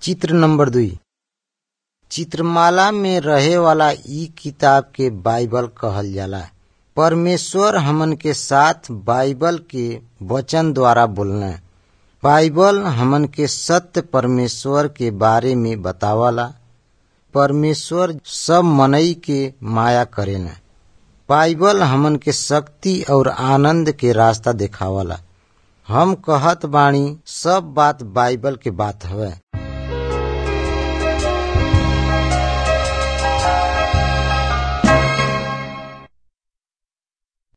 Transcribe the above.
चित्र नंबर दुई चित्रमाला में रहे वाला इ किताब के बाइबल कहल जाला परमेश्वर हमन के साथ बाइबल के वचन द्वारा बोलना बाइबल हमन के सत्य परमेश्वर के बारे में बतावला परमेश्वर सब मनई के माया करेला बाइबल हमन के शक्ति और आनंद के रास्ता देखावला हम कहत बाणी सब बात बाइबल के बात हवे